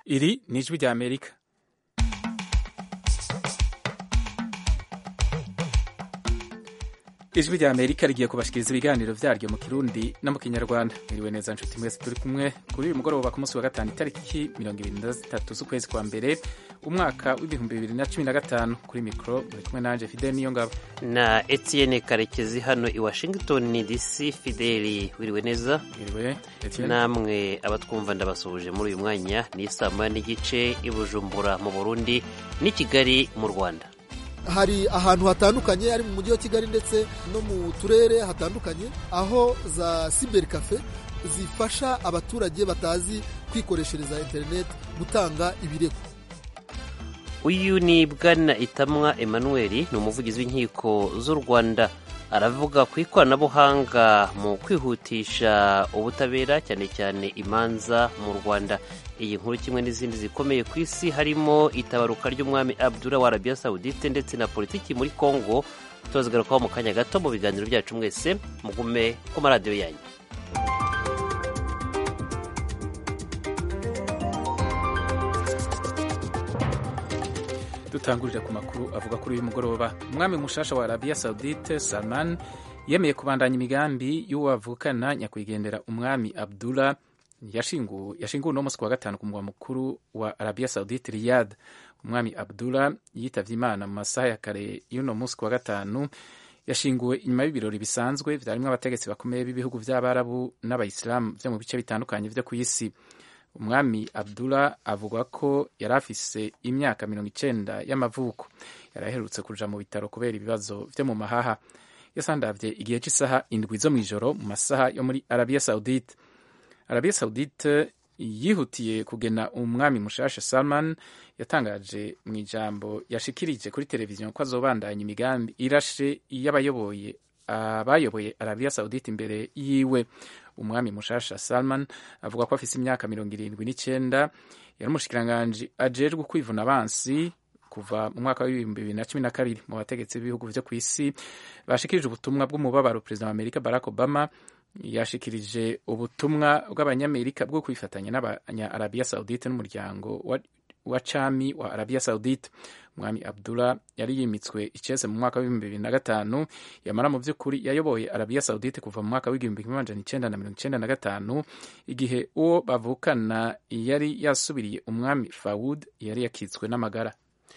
Iri ni ijwi rya Amerika. ijwi rya amerika rigiye kubashikiriza ibiganiro vyaryo mu kirundi no mu kinyarwanda mwiriwe neza nshuti mwese turi kumwe kuri uyu mugoroba ku munsi wa gatanu itariki mirongo ibiri na zitatu z'ukwezi kwa mbere umwaka w'ibihumbi bibiri na cumi na gatanu kuri mikoro muri kumwe nanje fidel niyo ngabo na etienne karekezi hano i washington dc fideli wiriwe neza mwiriwe Etienne. namwe abatwumva ndabasuhuje muri uyu mwanya ni saa moya n'igice i bujumbura mu burundi n'i kigali mu rwanda hari ahantu hatandukanye ari mu mujyi wa kigali ndetse no mu turere hatandukanye aho za siberi kafe zifasha abaturage batazi kwikoreshereza interineti gutanga ibirego uyu ni bwana itamwa emmanuel ni umuvugizi w'inkiko z'u rwanda aravuga ku ikoranabuhanga mu kwihutisha ubutabera cyane cyane imanza mu rwanda iyi nkuru kimwe n'izindi zikomeye ku isi harimo itabaruka ry'umwami abdura wa arabiya sawudite ndetse na politiki muri congo tubazigarukaho mu kanya gato mu biganiro byacu mwese mugume ku maradiyo yanyu dutangurira ku makuru avuga kuri uyu mugoroba umwami mushasha wa arabiya saudite salman yemeye kubandanya imigambi y'uwavukana nyakwigendera umwami abdullah yashinguwe yashinguwe uno munsi ku wa gatanu ku mugwa mukuru wa arabiya saudite riyad umwami abdullah yitavye imana mu masaha ya kare y'uno munsi ku wa gatanu yashinguwe inyuma y'ibirori bisanzwe vyarimwo abategetsi bakomeye b'ibihugu vy'abarabu n'abayisilamu vyo mu bice bitandukanye vyo kw'isi umwami abdullah avuga ko yari afise imyaka mirongo icenda y'amavuko yari aherutse kuja mu bitaro kubera ibibazo vyo mu mahaha yasandavye igihe c'isaha indwi zo mw'ijoro mu masaha yo muri arabiya saudite arabiya saudite yihutiye kugena umwami mushasha salman yatangaje mu ijambo yashikirije kuri televiziyo ko azobandanya imigambi irashe y'abayoboye abayoboye arabiya saudite imbere yiwe umwami mushasha salman avuga ko afise imyaka mirongo irindwi n'icenda yari umushikiranganji ajejwe kwivuna abansi kuva mu mwaka w'ibihumbi bibiri na cumi na kabiri mu bategetsi b'ibihugu vyo kw'isi bashikirije ubutumwa bw'umubabaro perezida wa amerika barack obama yashikirije ubutumwa bw'abanyamerika bwo kwifatanya n'abanya arabiya saudite n'umuryango wa, wa cami wa arabiya saudite umwami abdullah yari yimitswe icese mu mwaka w'ibihumbi bibiri na gatanu yamara mu vy'ukuri yayoboye arabiya saudite kuva mu mwaka w'igihumbi kimwe amajana icenda na mirongo icenda na gatanu igihe uwo bavukana yari yasubiriye umwami fawud yari yakitswe n'amagara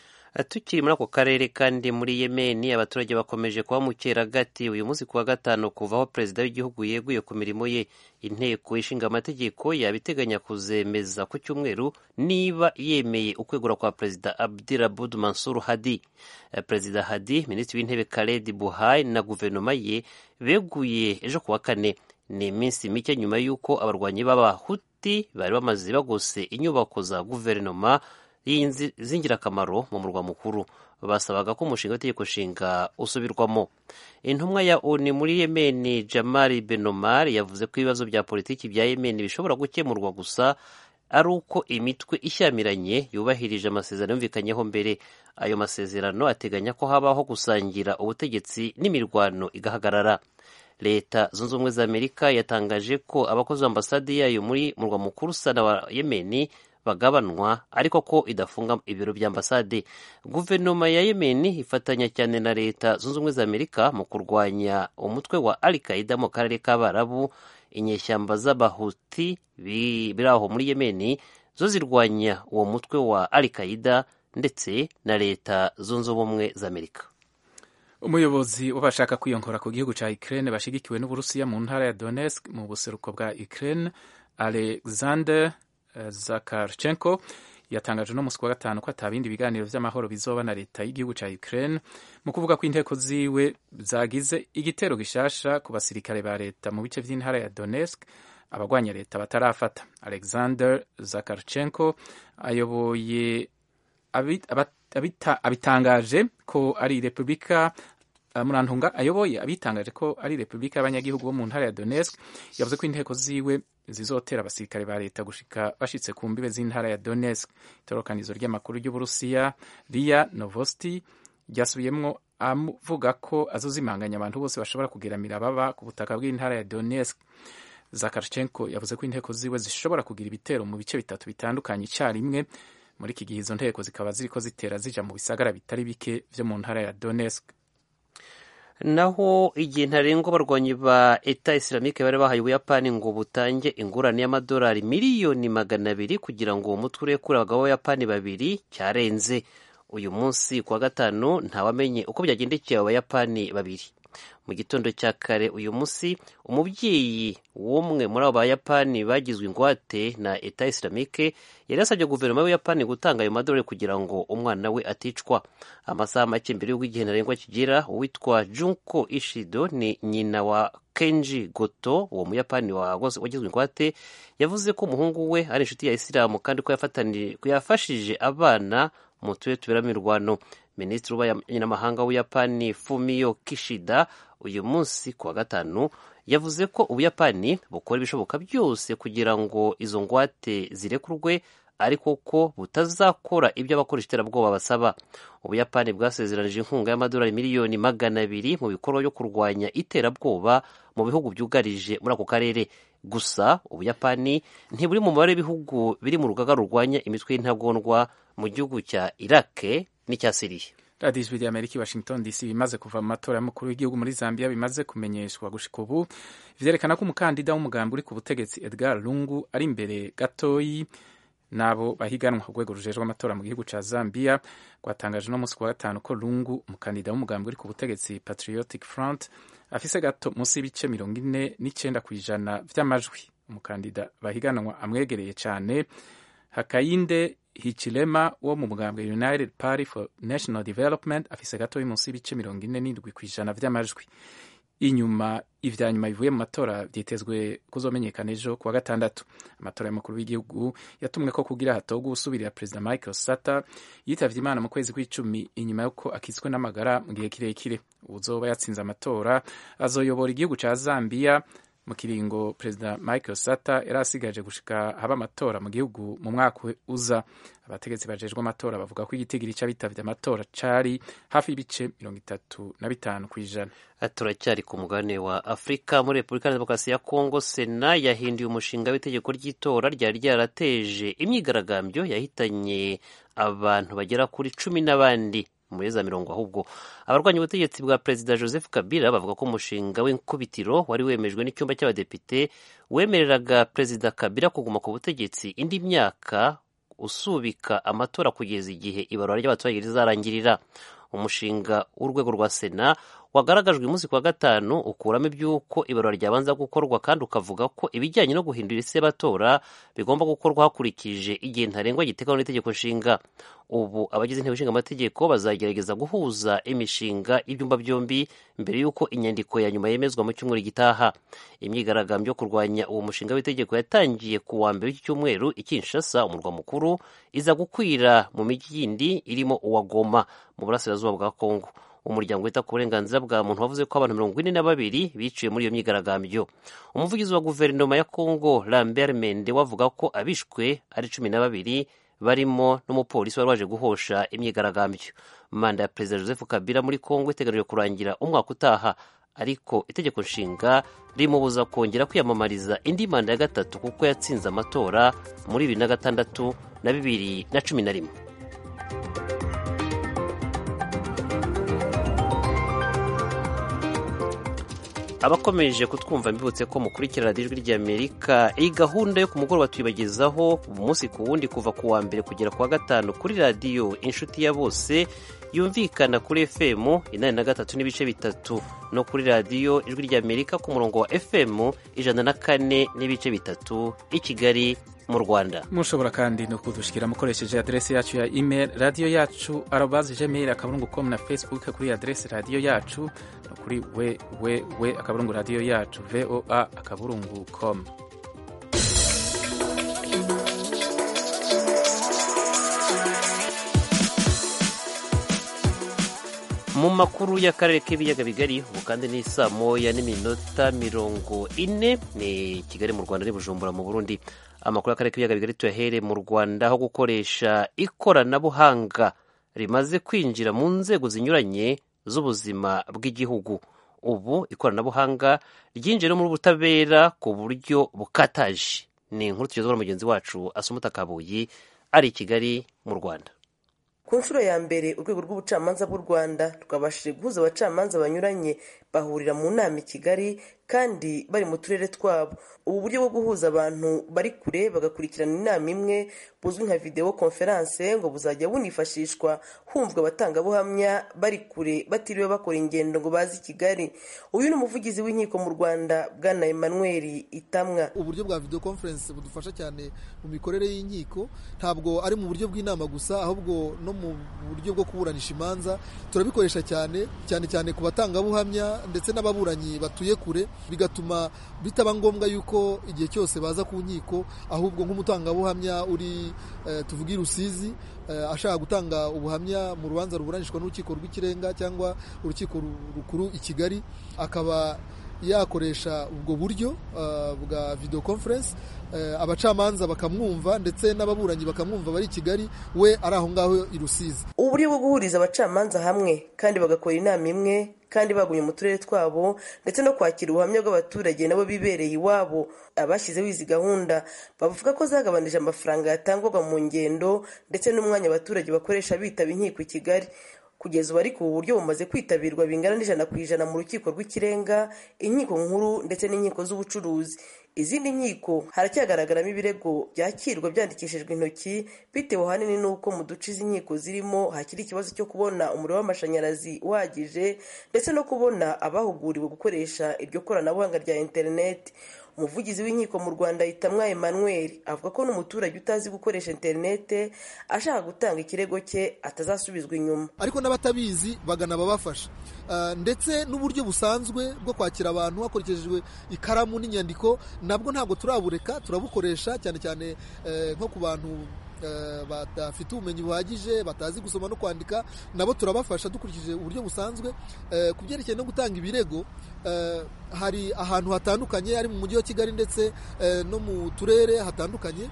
tukiri muri ako karere kandi muri yemeni abaturage bakomeje kuba mu cyeragati uyu munsi ku wa gatanu kuva aho perezida w'igihugu yeguye ku mirimo ye inteko ishinga amategeko yabiteganya kuzemeza ku cyumweru niba yemeye ukwegura kwa perezida abdirabud mansur hadi perezida hadi minisitiri w'intebe karedi buhai na guverinoma ye beguye ejo ku wa kane ni iminsi mike nyuma y'uko abarwanyi b'abahuti bari bamaze bagose inyubako za guverinoma z'ingirakamaro mu murwa mukuru basabaga ko umushinga w'itegeko nshinga usubirwamo intumwa ya oni muri yemeni jamari benomar yavuze ko ibibazo bya politiki bya yemeni bishobora gukemurwa gusa ari uko imitwe ishyamiranye yubahirije amasezerano yumvikanyeho mbere ayo masezerano ateganya ko habaho gusangira ubutegetsi n'imirwano igahagarara leta zunze ubumwe za amerika yatangaje ko abakozi b'ambasade yayo muri murwa mukuru sana wa yemeni bagabanwa ariko ko idafunga ibiro bya ambasade guverinoma ya yemeni ifatanya cyane na leta zunze ubumwe za amerika mu kurwanya umutwe wa al qaida mu karere k'abarabu inyeshyamba z'abahuti biri aho muri yemeni zo zirwanya uwo mutwe wa al qaida ndetse na leta zunze ubumwe za amerika umuyobozi w'abashaka kwiyongora ku gihugu cya ukraine bashigikiwe n'uburusiya mu ntara ya donetsk mu buseruko bwa ukraine alexander Zakarchenko yatangaje no musi wa gatanu ko atabindi biganiro vy'amahoro bizoba na leta y'igihugu ca Ukraine mu kuvuga ko inteko ziwe zagize igitero gishasha ku basirikare ba leta mu bice vy'intara ya Donetsk abagwanya leta batarafata Alexander Zakarchenko ayoboye abitangaje ko ari repubulika murantunga ayoboye abitangaje ko ari repubulika y'abanyagihugu bo mu ntara ya Donetsk yavuze ko inteko ziwe zizotera abasirikare ba leta gushika bashitse ku mbibe z'intara ya Donetsk itorokanizo ry'amakuru ry'uburusiya ria novosti ryasubiyemwo avuga ko azozimanganya abantu bose bashobora kugeramira baba ku butaka bw'intara ya Donetsk zakarchenko yavuze ko inteko ziwe zishobora kugira ibitero mu bice bitatu bitandukanye icyarimwe muri iki gihe izo nteko zikaba ziriko zitera zija mu bisagara bitari bike vyo mu ntara ya donetsk naho igihe ntarengwa abarwanyi ba eta isilamike bari bahaye ubuyapani ngo butange ingurane y'amadolari miliyoni magana abiri kugira ngo uwo mutwe urekure abagabo b'abayapani babiri cyarenze uyu munsi ku wa gatanu ntawamenye uko byagendekeye abo bayapani babiri mu gitondo cya kare uyu munsi umubyeyi w'umwe muri abo bayapani bagizwe ingwate na eta isilamike yari yasabye guverinoma y'ubuyapani gutanga ayo madolari kugira ngo umwana we aticwa amasaha make mbere y'uko igihe ntarengwa kigera uwitwa junko ishido ni nyina wa kenji goto uwo muyapani wagizwe ingwate yavuze ko umuhungu we ari inshuti ya isilamu kandi ko yafashije abana mu turere tuberamo imirwano minisitiri w'abanyamahanga w'ubuyapani fumiyo kishida uyu munsi ku wa gatanu yavuze ko ubuyapani bukora ibishoboka byose kugira ngo izo ngwate zirekurwe ariko ko butazakora ibyo abakoresha iterabwoba basaba ubuyapani bwasezeranije inkunga y'amadolari miliyoni magana abiri mu bikorwa byo kurwanya iterabwoba mu bihugu byugarije muri ako karere gusa ubuyapani ntiburi mu mubare w'ibihugu biri mu rugaga rurwanya imitwe y'intagondwa mu gihugu cya irake n'icya siriya radiyo ijwi ry'amerika i washington dc bimaze kuva mu matora y'umukuru w'igihugu muri zambia bimaze kumenyeshwa gushika ubu vyerekana ko umukandida w'umugambi uri ku butegetsi edgar lungu ari imbere gatoyi n'abo bahiganwa ku rwego rujejwe amatora mu gihugu ca zambia rwatangaje no munsi ku wa gatanu ko lungu umukandida w'umugambi uri ku butegetsi patriotic front afise gato munsi y'ibice mirongo ine n'icenda ku ijana vy'amajwi umukandida bahiganwa amwegereye cane hakayinde hichilema wo mu mugambwe united party for national development afise gatoyi munsi y'ibice mirongo ine n'indwi ku ijana vy'amajwi inyuma ivya nyuma bivuye mu matora vyitezwe kuzomenyekana ejo kuwa gatandatu amatora y'umukuru w'igihugu yatumwe ko kugira hatogwa usubirira perezida michael sata yitavye imana mu kwezi kw'icumi inyuma y'uko akitswe n'amagara mu gihe kirekire uwuzoba yatsinze amatora azoyobora igihugu ca zambia mu kiringo perezida michael sata yari asigaje gushika haba amatora mu gihugu mu mwaka uza abategetsi bajejwe amatora bavuga ko igitigiri c'abitavye amatora cari hafi y'ibice mirongo itatu na bitanu ku ijana turacyari ku mugabane wa afurika muri repubulika ya demokarasi ya kongo sena yahinduye umushinga w'itegeko ry'itora ryari ryarateje imyigaragambyo yahitanye abantu bagera kuri cumi n'abandi muri za mirongo ahubwo abarwanya ubutegetsi bwa perezida joseph kabila bavuga ko umushinga w'inkubitiro wari wemejwe n'icyumba cy'abadepite wemereraga perezida kabila kuguma ku butegetsi indi myaka usubika amatora kugeza igihe ibarura ry'abaturage rizarangirira umushinga w'urwego rwa sena wagaragajwe uyu munsi ku wa gatanu ukuramo iby'uko ibarura ryabanza gukorwa kandi ukavuga ko ibijyanye no guhindura isi y'abatora bigomba gukorwa hakurikije igihe ntarengwa giteganywa n'itegeko nshinga ubu abagize inteko ishinga amategeko bazagerageza guhuza imishinga y'ibyumba byombi mbere y'uko inyandiko ya nyuma yemezwa mu cyumweru gitaha imyigaragambyo yo kurwanya uwo mushinga w'itegeko yatangiye ku wa mbere w'iki cyumweru i Kinshasa umurwa mukuru iza gukwira mu mijyi yindi irimo uwa Goma mu burasirazuba bwa Kongo umuryango wita ku burenganzira bwa muntu wavuze ko abantu mirongo ine na babiri biciwe muri iyo myigaragambyo umuvugizi wa guverinoma ya Kongo Lambert Mende wavuga ko abishwe ari cumi na babiri barimo n'umupolisi wari waje guhosha imyigaragambyo manda ya perezida joseph kabila muri kongo iteganijwe kurangira umwaka utaha ariko itegeko nshinga rimubuza kongera kwiyamamariza indi manda ya gatatu kuko yatsinze amatora muri bibiri na gatandatu na bibiri na cumi na rimwe abakomeje kutwumva mbibutse ko mukurikira radiyo ijwi ry'amerika iyi gahunda yo ku mugoroba tuyibagezaho umunsi ku wundi kuva ku wa mbere kugera ku wa gatanu kuri radiyo inshuti ya bose yumvikana kuri fm inani na gatatu n'ibice bitatu no kuri radiyo ijwi ry'amerika ku murongo wa fm ijana na kane n'ibice bitatu i kigali mu rwanda mushobora kandi no kudushikira mukoresheje aderesi yacu ya email radiyo yacu arobazi gmail akaburungu com na facebook kuri aderesi radiyo yacu no kuri we we we akaburungu radiyo yacu voa akaburungu com mu makuru y'akarere k'ibiyaga bigari ubu kandi ni saa moya n'iminota mirongo ine ni kigali mu rwanda Bujumbura mu burundi amakuru y'akarere k'ibiyaga bigari tuyahere mu rwanda aho gukoresha ikoranabuhanga rimaze kwinjira mu nzego zinyuranye z'ubuzima bw'igihugu ubu ikoranabuhanga ryinjiye no muri ubutabera ku buryo bukataje ni inkuru tugezwa na mugenzi wacu asumuta kabuyi ari i kigali mu rwanda ku nshuro ya mbere urwego rw'ubucamanza bw'u rwanda rwabashije guhuza abacamanza banyuranye bahurira mu nama i kigali kandi bari mu turere twabo ubu buryo bwo guhuza abantu bari kure bagakurikirana inama imwe buzwi nka videwo konferanse ngo buzajya bunifashishwa humvwa abatangabuhamya bari kure batiriwe bakora ingendo ngo baze i kigali uyu ni umuvugizi w'inkiko mu rwanda bwana emmanuel itamwa uburyo bwa video conference budufasha cyane mu mikorere y'inkiko ntabwo ari mu buryo bw'inama gusa ahubwo no mu buryo bwo kuburanisha imanza turabikoresha cyane cyane cyane ku batangabuhamya ndetse n'ababuranyi batuye kure bigatuma bitaba ngombwa yuko igihe cyose baza ku nkiko ahubwo nk'umutangabuhamya uri tuvuge i rusizi ashaka gutanga ubuhamya mu rubanza ruburanishwa n'urukiko rw'ikirenga cyangwa urukiko rukuru i kigali akaba yakoresha ubwo buryo bwa video conference abacamanza bakamwumva ndetse n'ababuranyi bakamwumva bari i kigali we ari aho ngaho i rusizi ubu buryo bwo guhuriza abacamanza hamwe kandi bagakora inama imwe kandi bagumye mu turere twabo ndetse no kwakira ubuhamya bw'abaturage nabo bibereye iwabo abashyizeho izi gahunda bavuga ko zagabanije amafaranga yatangwaga mu ngendo ndetse n'umwanya abaturage bakoresha bitaba inkiko i kigali kugeza ubu ariko ubu buryo bumaze kwitabirwa bingana n'ijana ku ijana mu rukiko rw'ikirenga inkiko nkuru ndetse n'inkiko z'ubucuruzi izindi nkiko haracyagaragaramo ibirego byakirwa byandikishijwe intoki bitewe ahanini n'uko mu duce izi nkiko zirimo hakiri ikibazo cyo kubona umuriro w'amashanyarazi uhagije ndetse no kubona abahuguriwe gukoresha iryo koranabuhanga rya interineti umuvugizi w'inkiko mu rwanda yitamwa emmanuel avuga ko n'umuturage utazi gukoresha interinete ashaka gutanga ikirego cye atazasubizwa inyuma ariko n'abatabizi bagana ababafasha ndetse n'uburyo busanzwe bwo kwakira abantu hakoreshejwe ikaramu n'inyandiko nabwo ntabwo turabureka turabukoresha cyane cyane nko ku bantu badafite ubumenyi buhagije batazi gusoma no kwandika nabo turabafasha dukurikije uburyo busanzwe ku byerekeye no gutanga ibirego hari ahantu hatandukanye ari mu mujyi wa kigali ndetse no mu turere hatandukanye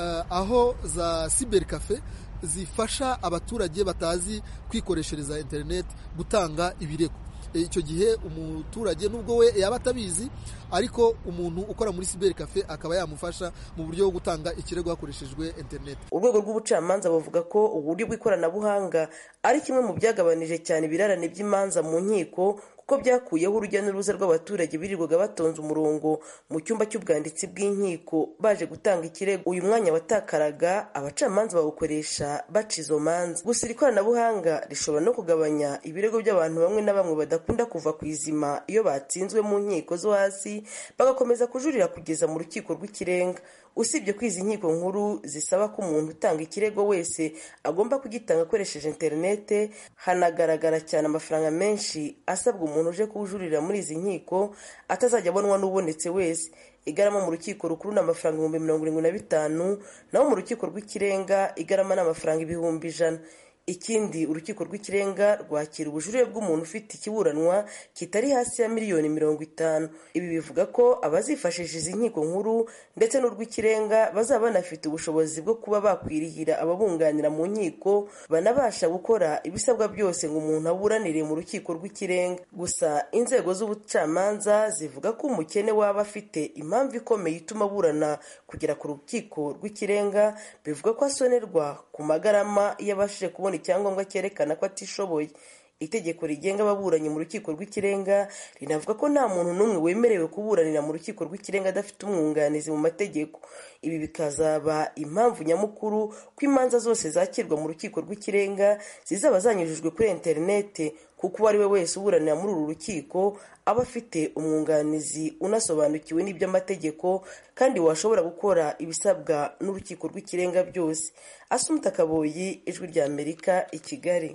aho za siberi kafe zifasha abaturage batazi kwikoreshereza interineti gutanga ibirego icyo gihe umuturage nubwo we yaba atabizi ariko umuntu ukora muri siberi kafe akaba yamufasha mu buryo bwo gutanga ikirego hakoreshejwe interineti urwego rw'ubucamanza bavuga ko uburyo bw'ikoranabuhanga ari kimwe mu byagabanije cyane ibirarane by'imanza mu nkiko kuko byakuyeho urujya n'uruza rw'abaturage birirwaga batonze umurongo mu cyumba cy'ubwanditsi bw'inkiko baje gutanga ikirego uyu mwanya watakaraga abacamanza bawukoresha baca izo manza gusa iri koranabuhanga rishobora no kugabanya ibirego by'abantu bamwe na bamwe badakunda kuva ku izima iyo batsinzwe mu nkiko zo hasi bagakomeza kujurira kugeza mu rukiko rw'ikirenga usibye ko izi nkiko nkuru zisaba ko umuntu utanga ikirego wese agomba kugitanga akoresheje interinete hanagaragara cyane amafaranga menshi asabwa umuntu uje kuwujurira muri izi nkiko atazajya abonwa n'ubonetse wese igarama mu rukiko rukuru ni amafaranga ibihumbi mirongo irindwi na bitanu naho mu rukiko rw'ikirenga igarama ni amafaranga ibihumbi ijana ikindi urukiko rw'ikirenga rwakira ubujurire bw'umuntu ufite ikiburanwa kitari hasi ya miliyoni mirongo itanu ibi bivuga ko abazifashisha izi nkiko nkuru ndetse n'urw'ikirenga bazaba banafite ubushobozi bwo kuba bakwirihira ababunganira mu nkiko banabasha gukora ibisabwa byose ngo umuntu aburanire mu rukiko rw'ikirenga gusa inzego z'ubucamanza zivuga ko umukene waba afite impamvu ikomeye ituma aburana kugera ku rukiko rw'ikirenga bivuga ko asonerwa ku magarama iyo abashije kubona icyangombwa cyerekana ko atishoboye itegeko rigenga ababuranyi mu rukiko rw'ikirenga rinavuga ko nta muntu n'umwe wemerewe kuburanira mu rukiko rw'ikirenga adafite umwunganizi mu mategeko ibi bikazaba impamvu nyamukuru ko imanza zose zakirwa mu rukiko rw'ikirenga zizaba zanyujijwe kuri interinete kuko uwo ari we wese uburanira muri uru rukiko aba afite umwunganizi unasobanukiwe n'iby'amategeko kandi washobora gukora ibisabwa n'urukiko rw'ikirenga byose asumuta kaboyi ijwi rya amerika i kigali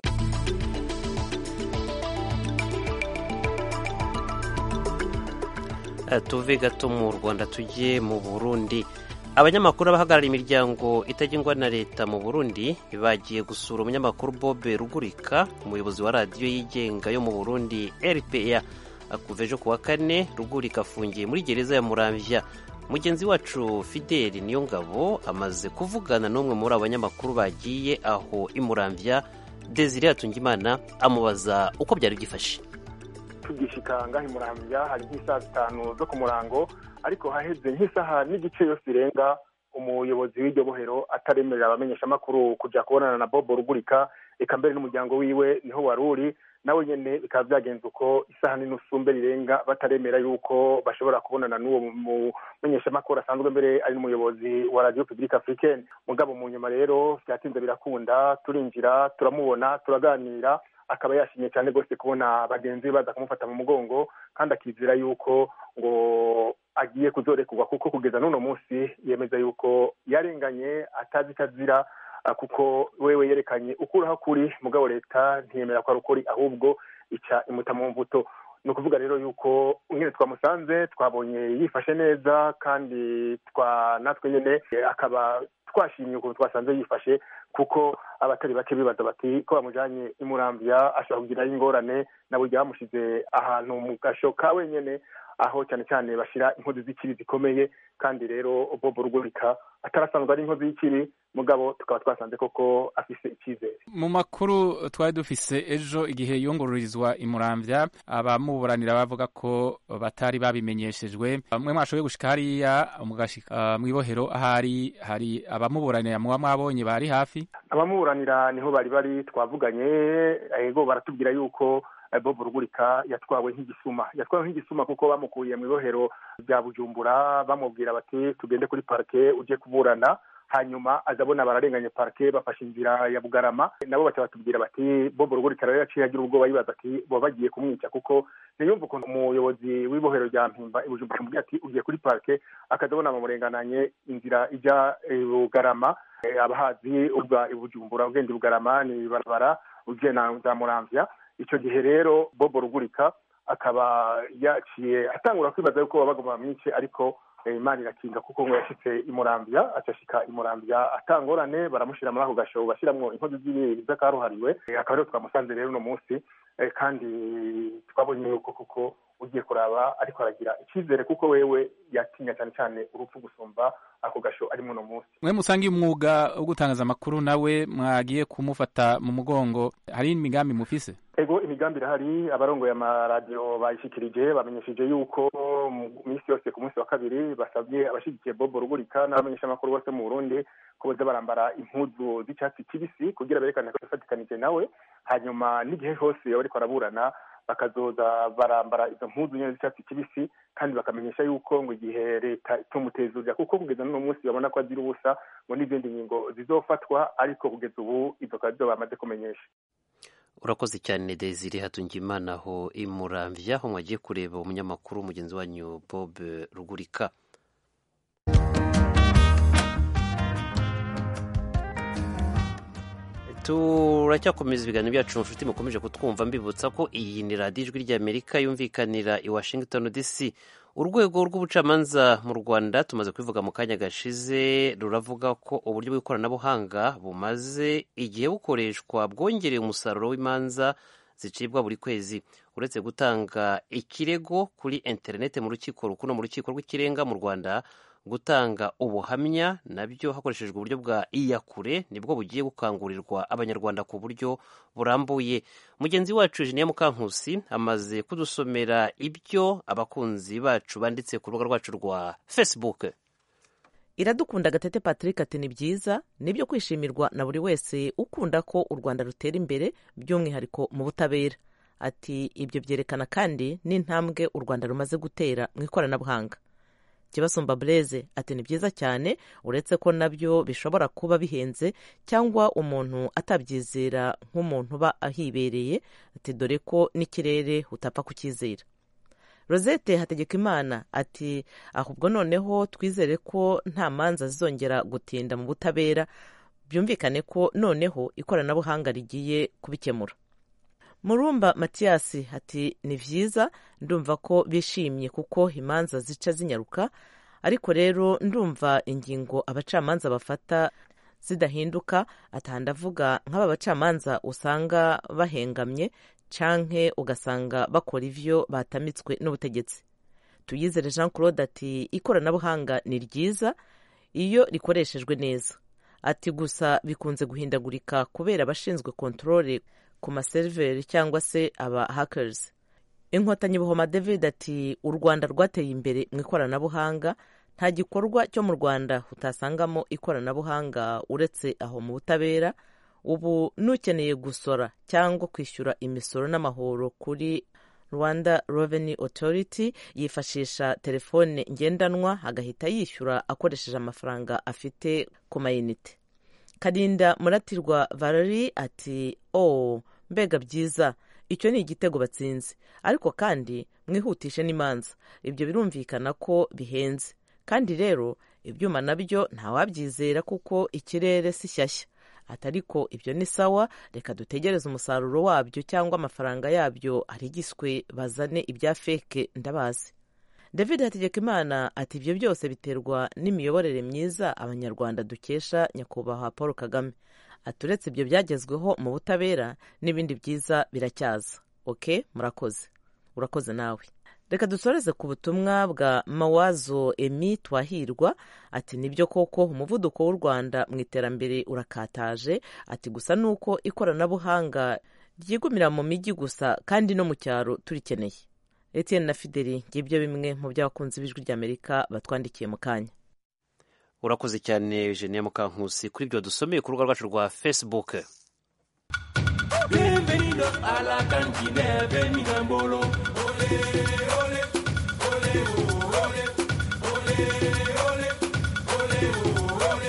tuve gato mu rwanda tujye mu burundi abanyamakuru abahagarariye imiryango itagengwa na leta mu burundi bagiye gusura umunyamakuru bobe rugurika umuyobozi wa radiyo yigenga yo mu burundi rpa kuva ejo ku wa kane rugurika afungiye muri gereza ya muramvya mugenzi wacu fideli niyo ngabo amaze kuvugana n'umwe muri abo banyamakuru bagiye aho imuramvya desire hatungimana amubaza uko byari byifashe tugishika ngaho imurambya hari nk'isaha zitanu zo ku murango ariko haheze nk'isaha n'igice yose irenga umuyobozi w'iryo bohero ataremerera abamenyeshamakuru kujya kubonana na bobo rugurika eka mbere n'umuryango wiwe niho wari uri nawe nyine bikaba byagenze uko isaha n'inusu mbere irenga bataremera yuko bashobora kubonana n'uwo mumenyeshamakuru asanzwe mbere ari n'umuyobozi wa radiyo pibulike afurikeni mugabo mu nyuma rero byatinze birakunda turinjira turamubona turaganira akaba yashimye cyane rwose kubona bagenzi be baza kumufata mu mugongo kandi akizera yuko ngo agiye kuzorekurwa kuko kugeza n'uno munsi yemeza yuko yarenganye atazi icyo azira kuko wewe yerekanye ukuraho kuri mugabo leta ntiyemera ko ari ukuri ahubwo ica imuta mu mbuto ni ukuvuga rero yuko nyine twamusanze twabonye yifashe neza kandi twa natwe nyine akaba twashimye ukuntu twasanze yifashe kuko abatari bake bibaza bati ko bamujyanye imurambya ashobora kugiraho ingorane na burya bamushyize ahantu mu gasho ka wenyine aho cyane cyane bashyira inkozi z'ikibi zikomeye kandi rero bobo rugurika atarasanzwe ari inkozi y'ikibi mugabo tukaba twasanze koko afise icyizere mu makuru twari dufise ejo igihe yungururizwa imurambya abamuburanira bavuga ko batari babimenyeshejwe bamwe mwashoboye gushika hariya mugashika mu ibohero ahari hari abamuburanira muba mwabonye bari hafi abamuburanira niho bari bari twavuganye ego baratubwira yuko bob rugurika yatwawe nk'igisuma yatwawe nk'igisuma kuko bamukuye mu ibohero rya bujumbura bamubwira bati tugende kuri parike ujye kuburana hanyuma aza abona bararenganye parike bafashe inzira ya bugarama nabo baca batubwira bati bob rugurika rero yaciye agira ubwoba yibaza ati bo bagiye kumwica kuko ntiyumva ukuntu umuyobozi w'ibohero rya mpimba ibujumbura amubwira ati ugiye kuri parike akaza abona bamurengananye inzira ijya bugarama abahazi ubwa ibujumbura ugenda bugarama ni ibarabara ugiye na za muramvya icyo gihe rero bobo rugurika akaba yaciye atangura kwibaza yuko baba bagomba bamwice ariko imana irakinga kuko ngo yashyitse imurambya acashika imurambya atangorane baramushyira muri ako gashobo bashyiramo inkozi z'akaruhariwe akaba ariyo twamusanze rero uno munsi kandi twabonye yuko kuko ugiye kuraba ariko aragira icyizere kuko wewe yatinya cyane cyane urupfu gusumba ako gasho arimo uno munsi mwe musangiye umwuga wo gutangaza amakuru nawe mwagiye kumufata mu mugongo hari imigambi mufise ego imigambi irahari abarongoye amaradiyo bayishikirije bamenyesheje yuko mu minsi yose ku munsi wa kabiri basabye abashyigikiye bobo rugurika n'abamenyeshamakuru bose mu burundi ko baza barambara impuzu z'icyatsi kibisi kugira berekane ko yafatikanije nawe hanyuma n'igihe hose yaba ariko araburana bakazoza barambara izo mpuzu nyine z'icyatsi kibisi kandi bakamenyesha yuko ngo igihe leta itumutezurira kuko kugeza n'uno munsi babona ko azira ubusa ngo n'izindi ngingo zizofatwa ariko kugeza ubu izo kazo bamaze kumenyesha urakoze cyane desire hatungimana aho imuramvya aho mwagiye kureba umunyamakuru mugenzi wanyu bob rugurika turacyakomeza ibiganiro byacu nshuti mukomeje kutwumva mbibutsa ko iyi ni radiyo ijwi ry'amerika yumvikanira i washington dc urwego rw'ubucamanza mu rwanda tumaze kubivuga mu kanya gashize ruravuga ko uburyo bw'ikoranabuhanga bumaze igihe bukoreshwa bwongereye umusaruro w'imanza zicibwa buri kwezi uretse gutanga ikirego kuri interineti mu rukiko rukuru mu rukiko rw'ikirenga mu rwanda gutanga ubuhamya nabyo hakoreshejwe uburyo bwa iyakure nibwo bugiye gukangurirwa abanyarwanda ku buryo burambuye mugenzi wacu Eugenia Mukankusi amaze kudusomera ibyo abakunzi bacu banditse ku rubuga rwacu rwa Facebook iradukunda gatete patrick ati ni byiza nibyo kwishimirwa na buri wese ukunda ko u rwanda rutera imbere by'umwihariko mu butabera ati ibyo byerekana kandi n'intambwe u rwanda rumaze gutera mu ikoranabuhanga kibasumba bureze ati ni byiza cyane uretse ko nabyo bishobora kuba bihenze cyangwa umuntu atabyizera nk'umuntu uba ahibereye ati dore ko n'ikirere utapfa kucyizera rosette hategekimana ati ahubwo noneho twizere ko nta manza zizongera gutinda mu butabera byumvikane ko noneho ikoranabuhanga rigiye kubikemura murumba matiyasi ati ni byiza ndumva ko bishimye kuko imanza zica zinyaruka ariko rero ndumva ingingo abacamanza bafata zidahinduka ndavuga nk'aba bacamanza usanga bahengamye canke ugasanga bakora ivyo batamitswe n'ubutegetsi tuyizere jean claude ati ikoranabuhanga ni ryiza iyo rikoreshejwe neza ati gusa bikunze guhindagurika kubera abashinzwe kontorore ku maseriveri cyangwa se aba hackers inkotanyi buhoma david ati u rwanda rwateye imbere mu ikoranabuhanga nta gikorwa cyo mu rwanda utasangamo ikoranabuhanga uretse aho mu butabera ubu n'ukeneye gusora cyangwa kwishyura imisoro n'amahoro kuri rwanda revenue authority yifashisha telefone ngendanwa agahita yishyura akoresheje amafaranga afite ku mayinite karinda muratirwa valeri ati oh mbega byiza icyo ni igitego batsinze ariko kandi mwihutishe n'imanza ibyo birumvikana ko bihenze kandi rero ibyuma nabyo ntawabyizera kuko ikirere si shyashya atariko ibyo ni sawa reka dutegereze umusaruro wabyo cyangwa amafaranga yabyo arigiswe bazane ibya feke ndabazi david hategekimana ati ibyo byose biterwa n'imiyoborere myiza abanyarwanda dukesha nyakubahwa paul kagame aturetse ibyo byagezweho mu butabera n'ibindi byiza biracyaza oke murakoze urakoze nawe reka dusoreze ku butumwa bwa mawazo emi twahirwa ati nibyo koko umuvuduko w'u rwanda mu iterambere urakataje ati gusa ni uko ikoranabuhanga ryigumira mu mijyi gusa kandi no mu cyaro turikeneye etienne na fideli ngibyo bimwe mu by'abakunzi b'ijwi ry'amerika batwandikiye mu kanya urakoze cyane eugenie mukankusi kuri ibyo dusomeye ku rubuga rwacu rwa facebook Bienvenido a la cantina, venida en bolo. Ole, ole, ole, ole, ole, ole, ole,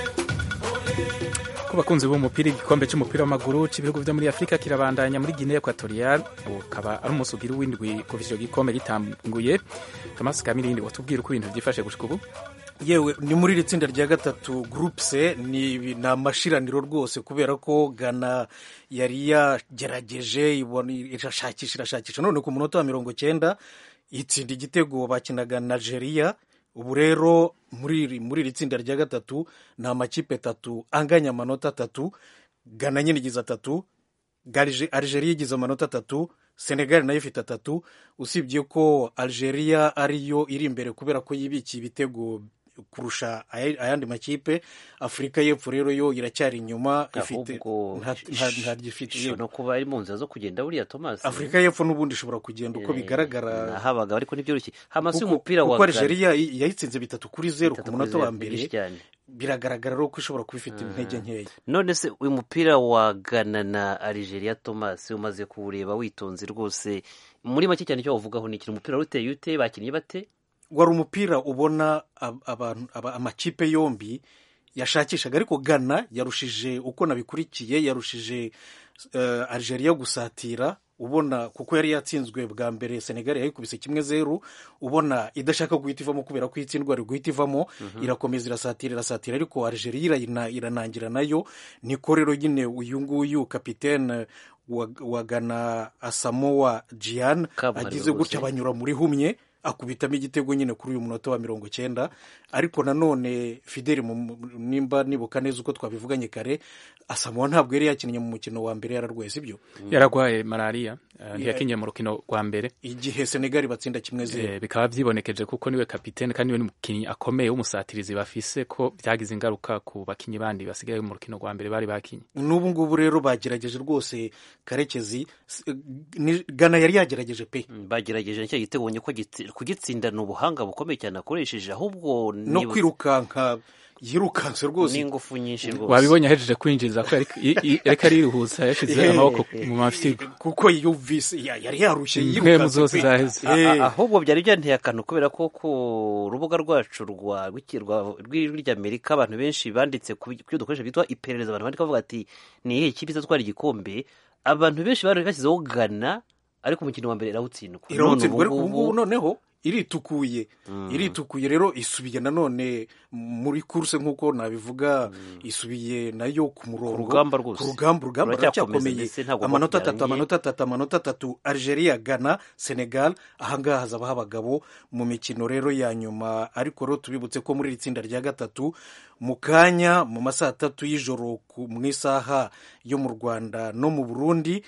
ole. ku bakunzi b'umupira igikombe cy'umupira w'amaguru cy'ibihugu byo muri afurika kirabandanya muri guinea equatorial ukaba ari umunsi ugira w'indwi kuva icyo gikombe gitanguye thomas kamirindi watubwira uko ibintu byifashe gushika ubu yewe ni muri iri tsinda rya gatatu groupe c ni ni amashiraniro rwose kubera ko gana yari yagerageje ibona irashakisha irashakisha none ku munota wa mirongo cyenda itsinda igitego bakinaga na nigeria ubu rero muri iri muri iri tsinda rya gatatu ni amakipe atatu anganya amanota atatu gana nyine igize atatu Garije- algeria igize amanota atatu senegal nayo ifite atatu usibye ko algeria ariyo iri imbere kubera ko yibikiye ibitego kurusha aya- ayandi makipe afurika y'epfo rero yo iracyari inyuma ifite ahubwo nta- nta- ntaryo ishobora no kuba ari mu nzira zo kugenda buriya thomas afurika y'epfo n'ubundi ishobora kugenda uko Eh, bigaragara nahabaga ariko ntibyoroshye hamasi kuko y'umupira wa kuko Ghana- algeria yayitsinze bitatu kuri zeru ku Bitatu munota kuri wa zeru, mbere byinshi cyane. biragaragara rero ko ishobora kuba ifite intege nkeya none se uyu mupira wa Ghana na Algeria Thomas umaze kuwureba witonze rwose muri make cyane icyo wavugaho ni ikintu umupira wari uteye ute bakinnye bate wari umupira ubona ab- abantu- aba- amakipe yombi yashakishaga ariko Ghana yarushije uko nabikurikiye yarushije eh, Algeria gusatira ubona kuko yari yatsinzwe bwa mbere Senegal yayikubise kimwe zeru ubona idashaka guhita ivamo kubera ko itsindwa ari guhita ivamo irakomeza irasatira irasatira ariko Algeria irayina- iranangira nayo niko rero nyine uyu nguyu kapitene wa, wa Ghana Asamoah Gyan Kabuhariwe agize gutya rwose. banyura muri humye akubitamo igitego nyine kuri uyu munota wa mirongo cyenda ariko nanone fideli mu- nimba nibuka neza uko twabivuganye kare asamuwa ntabwo yari yakinnye mu mukino wa mbere yararwaye sibyo yaragwaye malariya eh, ntiyakinye mu rukino rwa mbere igihe senegali batsinda kimwe zeru Eh, bikaba byibonekeje kuko niwe kapitene kandi niwe n'umukinnyi akomeye w'umusatirizi bafise ko byagize ingaruka ku bakinnyi bandi basigaye mu rukino rwa mbere bari bakinye n'ubu ngubu rero bagerageje rwose karekezi S- ni- gana yari yagerageje pe Mm, bagerageje nicyo gitego ubonye ko gitsi- kugitsinda ni ubuhanga bukomeye cyane akoresheje ahubwo no nibutse- kwirukanka yirukanse rwose n'ingufu nyinshi rwose wabibonye ahejeje kwinjiza ko yari- i- i- yariko ariruhutsa yashyize Eh, amaboko mu mafyigo kuko yumvise ya- yari yarushye impwemu yirukanse zose pe. zaheze A- Eh. a- ahubwo byari byanteye akantu kubera ko ku rubuga rwacu rwa rw'iki- rwa- rw'ijwi ry'amerika abantu benshi banditse ku ku byo dukoresha byitwa iperereza abantu bandika bavuga ati ni iyihe kipe izatwara igikombe abantu benshi bari bashyizeho gana ariko umukino wa mbere irawutsindwa None irawutsindwa ariko ubu ubu ngubu ngubu noneho iritukuye iritukuye rero isubiye nanone muri kuruse nk'uko nabivuga isubiye nayo ku murongo Ku rugamba rwose. ku rugamba urugamba Ruracyakomeza ruracyakomeye ndetse ntabwo amanota rwakubyaranye. atatu amanota atatu amanota atatu algeria ghana senegal ahangaha hazabaho abagabo mu mikino rero ya nyuma ariko rero tubibutse ko muri iri tsinda rya gatatu mu kanya mu masaha atatu y'ijoro ku- mu isaha yo mu rwanda no mu burundi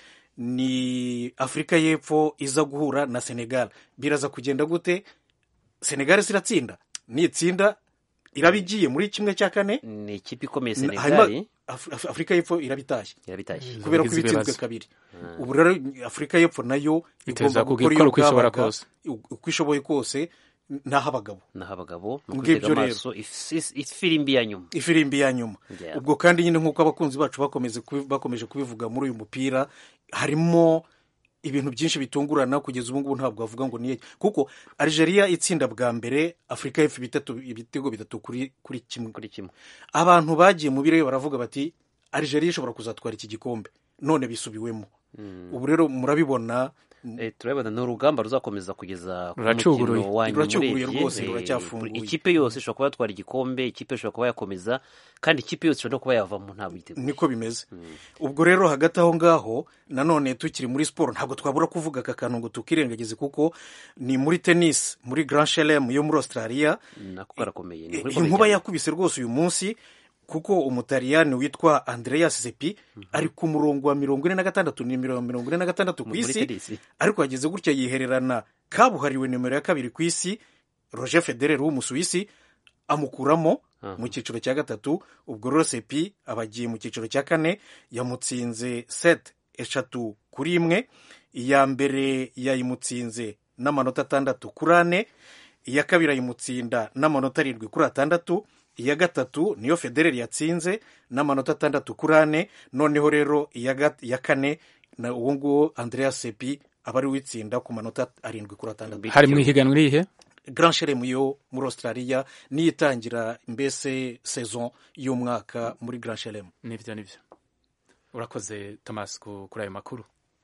ni afurika y'epfo iza guhura na senegal biraza kugenda gute senegal ziratsinda nitsinda iraba igiye muri kimwe cya kane ni ikipe ikomeye hanyuma senegali Af- Af- afurika y'epfo irabitashye yarabitashye kubera ko Izo ibitsinzwe bibazo. kabiri ubu rero afurika y'epfo nayo Iteza igomba gukora gukora iyo uko ishobora bwabaga, kose. uko ishoboye kose naho abagabo naho abagabo ni Ngibyo ukutega rero. amaso if- if- ifirimbi ya nyuma ifirimbi ya nyuma Yeah. ubwo kandi nyine nk'uko abakunzi bacu bakomeze kubi- bakomeje kubivuga muri uyu mupira harimo ibintu byinshi bitungurana kugeza ubu ngubu ntabwo bavuga ngo niye kuko Algeria itsinda bwa mbere Afurika y'Epfo ibitatu ibitego bitatu kuri kuri kimwe kuri kimwe abantu bagiye mu birere baravuga bati Algeria ishobora kuzatwara iki gikombe none bisubiwemo ubu rero murabibona Eh, turabibona ni urugamba ruzakomeza kugeza ku Ruracuguruye. mukino wa nyuma Ruracuguruye urebye. rwose, Eh, ruracyafunguye. ikipe yose ishobora kuba yatwara igikombe ikipe ishobora kuba yakomeza kandi ikipe yose ishobora no kuba yavamo ntabwo yiteguye niko bimeze ubwo rero hagati aho ngaho nanone tukiri muri siporo ntabwo twabura kuvuga aka kantu ngo tukirengagize kuko ni muri tennis muri grand chelem yo muri australia nako karakomeye ni inkuru ikomeye inkuba cyane. yakubise rwose uyu munsi kuko umutaliyani witwa andreas sepi ari ku murongo wa mirongo ine na gatandatu ni mirongo mirongo ine na gatandatu ku Muri isi tennis. ariko yageze gutya yihererana kabuhariwe nimero ya kabiri ku isi roger federer w'umusuwisi amukuramo mu cyiciro cya gatatu ubwo rero sepi aba agiye mu cyiciro cya kane yamutsinze set eshatu kuri imwe iya mbere yayimutsinze n'amanota atandatu kuri ane iya kabiri ayimutsinda n'amanota arindwi kuri atandatu iya gatatu niyo federer yatsinze n'amanota atandatu kuri ane noneho rero iya gat- iya kane na uwo nguwo andreas sepi aba ari witsinda ku manota arindwi kuri atandatu hari mu ihiganwa irihe grand chelem yo muri australia niyo itangira mbese saison y'umwaka muri grand chelem nibyo nibyo urakoze thomas ku- kuri ayo makuru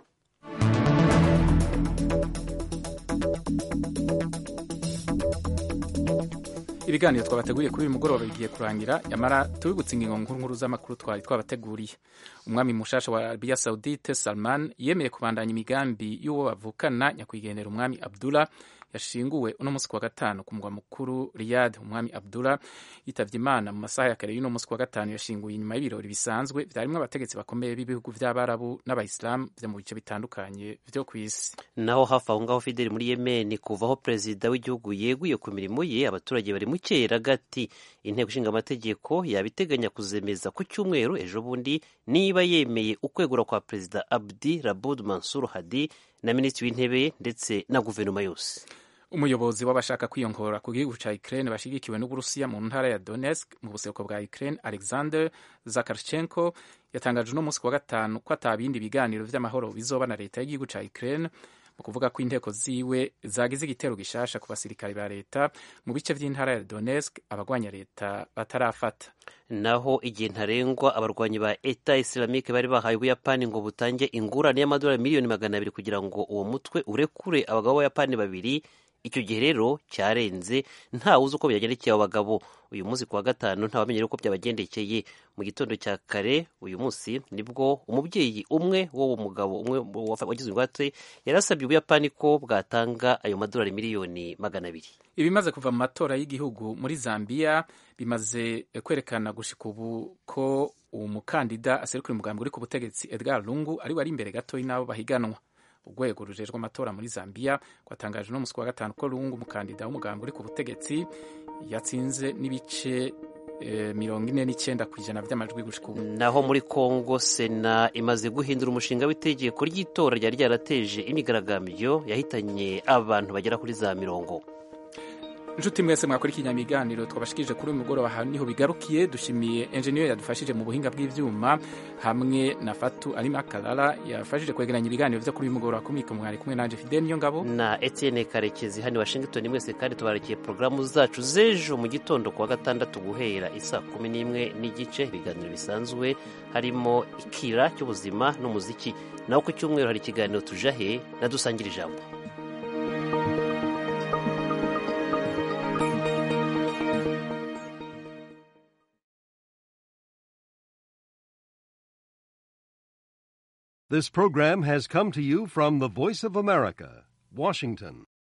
ibiganiro twabateguriye kuri uyu mugoroba bigiye kurangira yamara tubibutse ingingo nkuru nkuru z'amakuru twari twabateguriye umwami mushasha wa arabiya saudite salman yemeye kubandanya imigambi y'uwo bavukana nyakwigendera umwami abdullah yashinguwe uno munsi kuwa gatanu ku mugwa mukuru riyad umwami abdullah yitabye imana mu masaha ya kare y'uno munsi kuwa gatanu yashinguwe inyuma y'ibirori bisanzwe byarimo abategetsi bakomeye b'ibihugu by'abarabu n'abayisilamu byo mu bice bitandukanye byo ku isi naho hafi aho ngaho fideli muri yemeni kuvaho perezida w'igihugu yeguye ku mirimo ye abaturage bari mu cyeragati inteko ishinga amategeko yabiteganya kuzemeza ku cyumweru ejo bundi niba yemeye ukwegura kwa perezida abdi rabud mansur hadi na minisitiri w'intebe ndetse na guverinoma yose umuyobozi w'abashaka kwiyongora ku gihugu cya Ukraine bashyigikiwe n'Uburusiya mu ntara ya Donetsk mu buseruko bwa Ukraine Alexander Zakarchenko yatangaje uno munsi kuwa gatanu ko atabindi biganiro vy'amahoro bizoba na leta y'igihugu cya Ukraine mu kuvuga ko inteko ziwe zagize igitero gishasha ku basirikare ba leta mu bice vy'intara ya Donetsk abagwanya leta batarafata naho igihe ntarengwa abarwanyi ba eta islamique bari bahaye ubuyapani ngo butange ingurane y'amadolari miliyoni magana abiri kugira ngo uwo mutwe urekure abagabo b'abayapani babiri icyo gihe rero cyarenze ntawe uzi uko byagendekeye abo bagabo uyu munsi kuwa gatanu ntawamenye uko byabagendekeye mu gitondo cya kare uyu munsi nibwo umubyeyi umwe w'uwo mugabo umwe wagize ingwate yarasabye ubuyapani ko bwatanga ayo madolari miliyoni magana abiri ibimaze kuva mu matora y'igihugu muri zambia bimaze kwerekana gushika ubu ko umukandida aserukira umugambi uri ku butegetsi edgar lungu ari we ari imbere gato y'n'abo bahiganwa urwego rujejwe amatora muri zambia rwatangaje no musi wa gatanu ko lungu umukandida w'umugambi uri ku butegetsi yatsinze n'ibice mirongo ine n'icyenda ku ijana by'amajwi gushika ubu naho muri congo sena imaze guhindura umushinga w'itegeko ry'itora ryari ryarateje imyigaragambyo yahitanye abantu bagera kuri za mirongo inshuti mwese mwakurikiye ibiganiro twabashikirije kuri uyu mugoroba aha niho bigarukiye dushimiye enjeniyeri yadufashije mu buhinga bw'ibyuma hamwe na fatu arima karara yafashije kwegeranya ibiganiro byo kuri uyu mugoroba kumwika mwari kumwe nanje fidel niyo ngabo na etienne karekezi hano washington mwese kandi tubarakiye porogaramu zacu z'ejo mu gitondo kuwa gatandatu guhera isa kumi n'imwe n'igice ibiganiro bisanzwe harimo ikira cy'ubuzima n'umuziki naho ku cyumweru hari ikiganiro tujahe na dusangira ijambo This program has come to you from the Voice of America, Washington.